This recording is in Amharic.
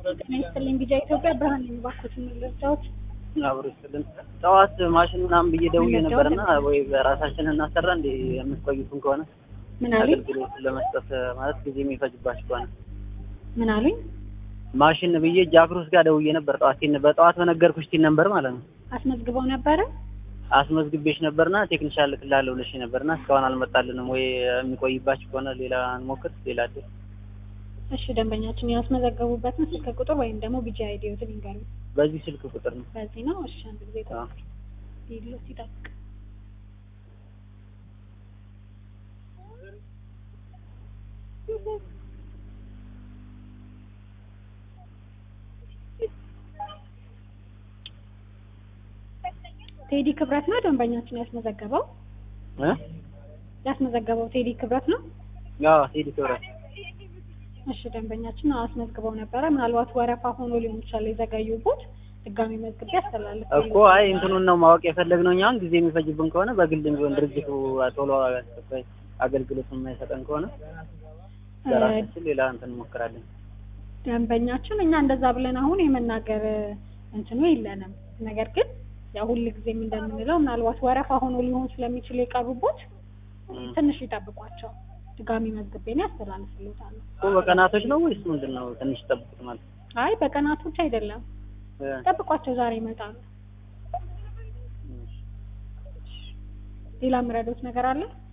ጤና ይስጥልኝ ቢጃ ኢትዮጵያ ብርሃን ነኝ። እባክዎትን ልርዳዎት? አብሮ ይስጥልን። ጠዋት ማሽን ምናምን ብዬ ደውዬ ምን ነበርና ወይ በራሳችን እናሰራ እንደ የምትቆዩትን ከሆነ ምን አሉኝ? አገልግሎት ለመስጠት ማለት ጊዜ የሚፈጅባችሁ ከሆነ ምን አሉኝ? ማሽን ብዬ ጃክሮስ ጋር ደውዬ ነበር። ጠዋት ሲን በጠዋት በነገርኩሽ ሲን ነበር ማለት ነው። አስመዝግበው ነበረ? አስመዝግቤሽ ነበርና ቴክኒሻል ልክላለሁ ብለሽ ነበርና እስካሁን አልመጣልንም። ወይ የሚቆይባችሁ ከሆነ ሌላ እንሞክር፣ ሌላ አዲስ እሺ ደንበኛችን ያስመዘገቡበትን ስልክ ቁጥር ወይም ደግሞ ቢጃ አይዲዎትን ይንገሩ። በዚህ ስልክ ቁጥር ነው። በዚህ ነው። እሺ አንድ ጊዜ አዎ። ይሉት ይጠብቅ። ቴዲ ክብረት ነው ደንበኛችን ያስመዘገበው እ ያስመዘገበው ቴዲ ክብረት ነው። አዎ ቴዲ ክብረት እሺ ደንበኛችን አስመዝግበው ነበረ። ምናልባት ወረፋ ሆኖ ሊሆን ይችላል የዘገዩበት። ድጋሚ መዝግቤ ያስተላልፍ እኮ አይ እንትኑን ነው ማወቅ የፈለግነው እኛ አሁን ጊዜ የሚፈጅብን ከሆነ በግልም ቢሆን ድርጅቱ ቶሎ አስቸኳይ አገልግሎት የማይሰጠን ከሆነ በራሳችን ሌላ እንትን እንሞክራለን። ደንበኛችን እኛ እንደዛ ብለን አሁን የመናገር እንትኑ የለንም። ነገር ግን ያው ሁል ጊዜም እንደምንለው ምናልባት ወረፋ ሆኖ ሊሆን ስለሚችል የቀሩበት እም። ትንሽ ይጠብቋቸው። ድጋሚ መዝግቤ ነው ያስተላልፍልዎታለሁ። እኮ በቀናቶች ነው ወይስ ምንድን ነው? ትንሽ ጠብቁት ማለት አይ በቀናቶች አይደለም፣ እ ጠብቋቸው፣ ዛሬ ይመጣሉ። ሌላ ምረዶት ነገር አለ?